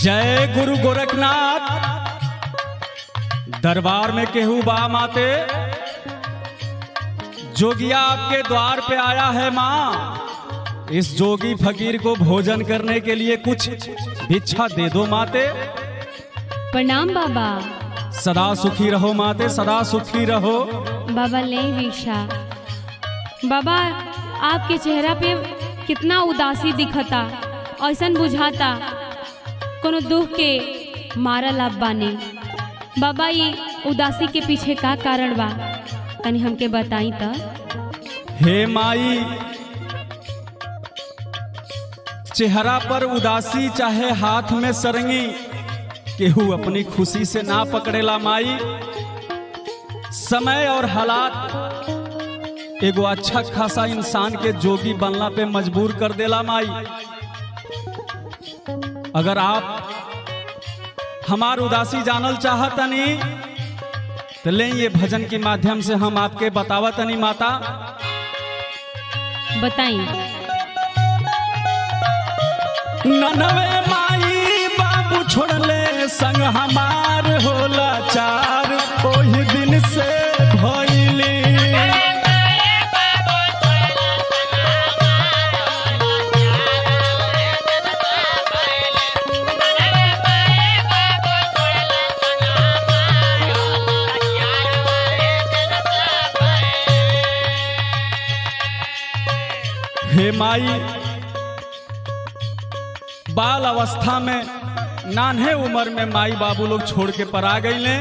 जय गुरु गोरखनाथ दरबार में केहू बा माते जोगिया आपके द्वार पे आया है माँ इस जोगी फकीर को भोजन करने के लिए कुछ भिक्षा दे दो माते प्रणाम बाबा सदा सुखी रहो माते सदा सुखी रहो बाबा ले भिक्षा बाबा आपके चेहरा पे कितना उदासी दिखता ऐसन बुझाता कोनो दुख के मारल आप बाने बाबा ये उदासी के पीछे का कारण बा तनी हमके बताई त हे माई चेहरा पर उदासी चाहे हाथ में सरंगी केहू अपनी खुशी से ना पकड़ेला माई समय और हालात एगो अच्छा खासा इंसान के जोगी बनला पे मजबूर कर देला माई अगर आप हमार उदासी जानल चाहतनी तो ले ये भजन के माध्यम से हम आपके बतावतनी माता बताई ननवे माई बाबू छोड़ले संग हमार होला चार ओही दिन से भइली हे माई बाल अवस्था में नान्हे उम्र में माई बाबू लोग छोड़ के परा गईले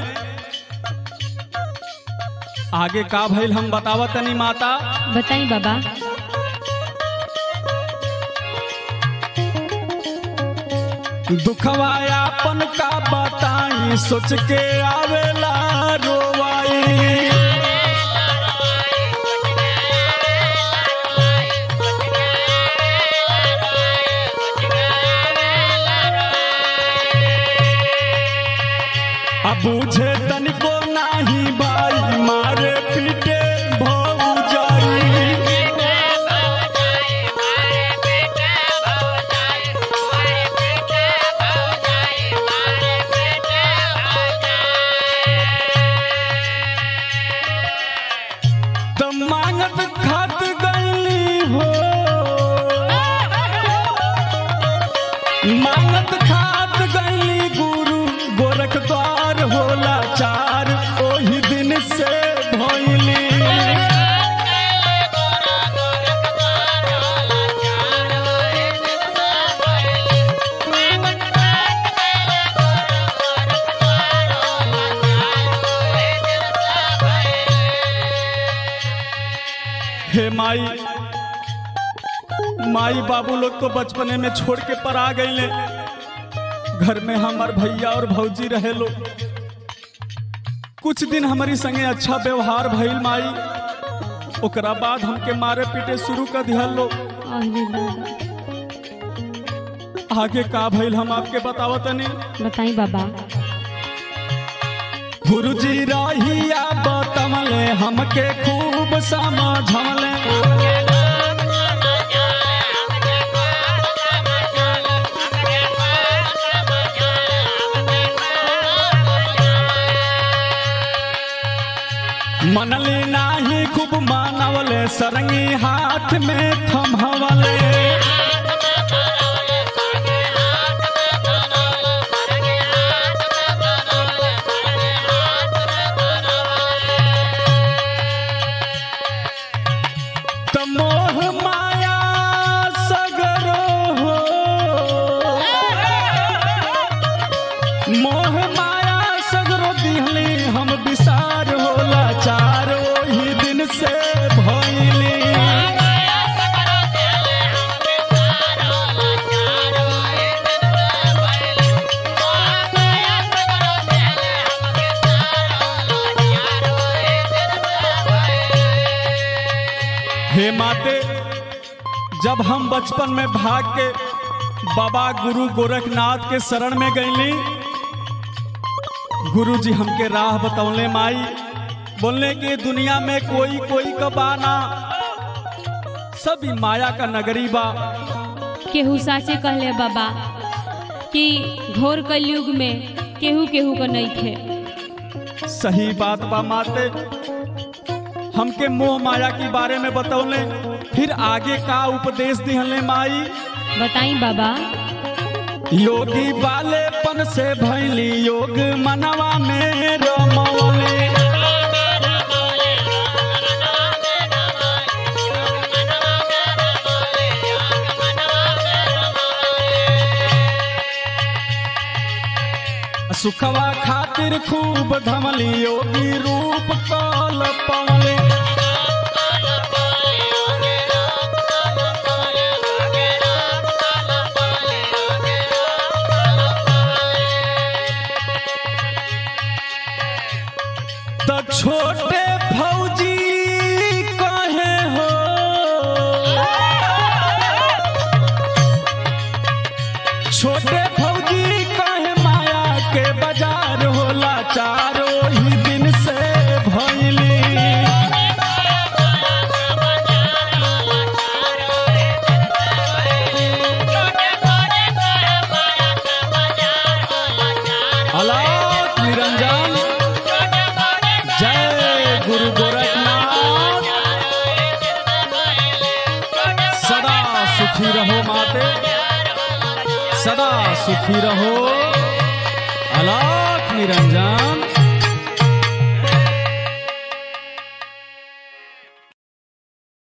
आगे का भइल हम बतावत तनी माता बताई बाबा दुखवा अपन का बताई सोच के आवेला रोवाई अब बुझे तनिको नाही भाई मारे पीटे भौजाई त मांगत खात गई हो मांगत खात गई गुरु गोरख द्वार होला चार ओही दिन से भइली हे माई माई बाबू लोग को बचपने में छोड़ के पर आ गईले घर में हमार भैया और भौजी रहे लोग कुछ दिन हमारी संगे अच्छा व्यवहार भइल माई ओकरा बाद हमके मारे पीटे शुरू कर दिहल लोग अरे बाबा आगे का भइल हम आपके बतावतनी बताई बाबा गुरुजी रहिया बतमले हमके खूब समझले मनली नाही खूब मानवले सरंगी हाथ में थमहवले त मोह माया सगरो हो मोह माया सगरो दिहली हम विसार होला चार ओही दिन से भइली हे माते जब हम बचपन में भाग के बाबा गुरु गोरखनाथ के शरण में गईली गुरु जी हमके राह बतौले माई बोलने की दुनिया में कोई कोई का बाना सभी माया का नगरी बा केहू साचे कहले बाबा कि घोर कलयुग में केहू केहू को नहीं थे सही बात बा माते हमके मोह माया के बारे में बतौले फिर आगे का उपदेश दिहले माई बताई बाबा योगी बालेपन से भैली योग मनवा में रमौले सुखवा खातिर खूब धमली योगी रूप काल पवले तो छोटे फौजी कहे हो छोटे फौजी कहे माया के बाजार होला चारो ही दिन से भैली अलाप निरंजन जय गुरु गोरखनाथ सदा सुखी रहो माते सदा सुखी रहो अलाप निरंजन